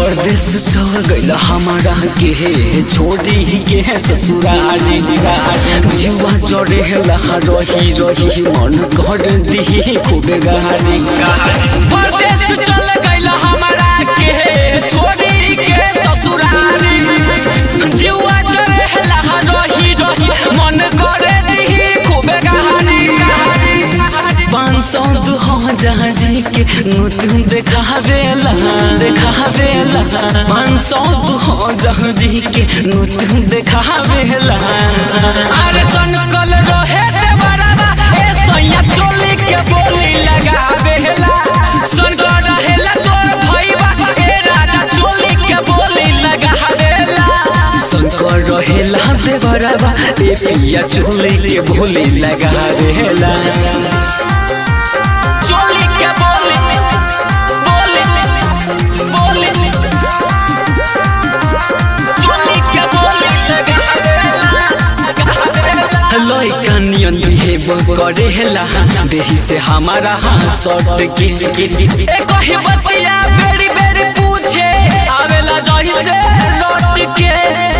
परदेश चल गइल हमारा के छोड़ी के ससुरारी जीवा जरे लहा रही रही मन कर दी खूब गारी परदेश चल गइल हमारा के छोड़ी के ससुरारी जीवा जरे लहा रही रही मन कर दी खूब गारी पाँच सौ दू हजार जी के नोट देखावेला देखावेला पाँच सौ दू हजार जी के नोट देखावेला अरे सन कल रहे रे बराबा ए सैया चोली के बोली लगावेला सन कल रहेला तोर भईबा ए राजा चोली के बोली लगावेला शंकर रहेला दे बराबा ए पिया चोली के बोली लगावेला चोली के बोली बोली बोली चोली के बोली लइका नियन बिहेव करेला देही से हमारा सट के ए कही बतिया बेरी बेरी पूछे आवेला जही से लौट के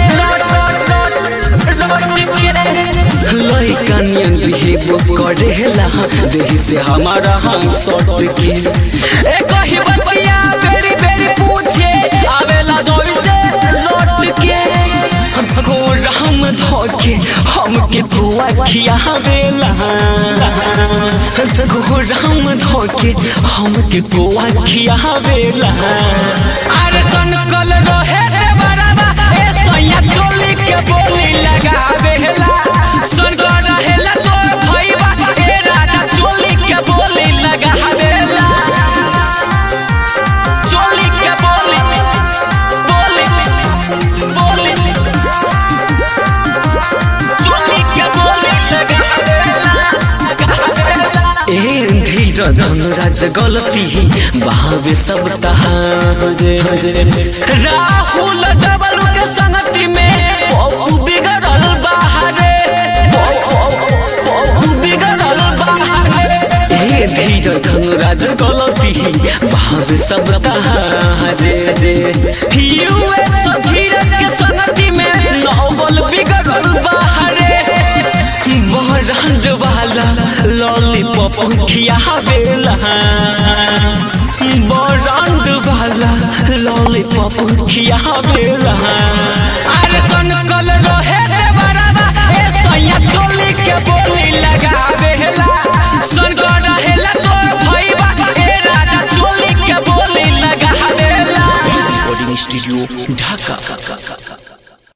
लइका नियन बिहेव करेला देही से हमारा सट के ए कही बतिया बेरी बेरी पूछे आवेला जही से लौट के गोराम धोके हमके गोवा खियावेला गोराम धोके हमके गोवा खियावेला अरे सन कल रहे रे बराबा ए सैया चोली के बोली लगावेला सन कल रहेला तोर भईबा ए राजा चोली के बोली लगावेला चोली के बोली बोली बोली चोली के बोली ए धीर धनुराज गलती बहावे सब तहारे राहुल डबल के संगति में पप्पू बिगड़ल बाहरे पप्पू बिगड़ल बाहरे ए धीर धनुराज गलती बहावे सब तहारे यूएस धीरज के संगति में नौबल बिगड़ल बाहरे बहरांड वाला लॉलीपॉप खियावेला बहरांड वाला लॉलीपॉप खियावेला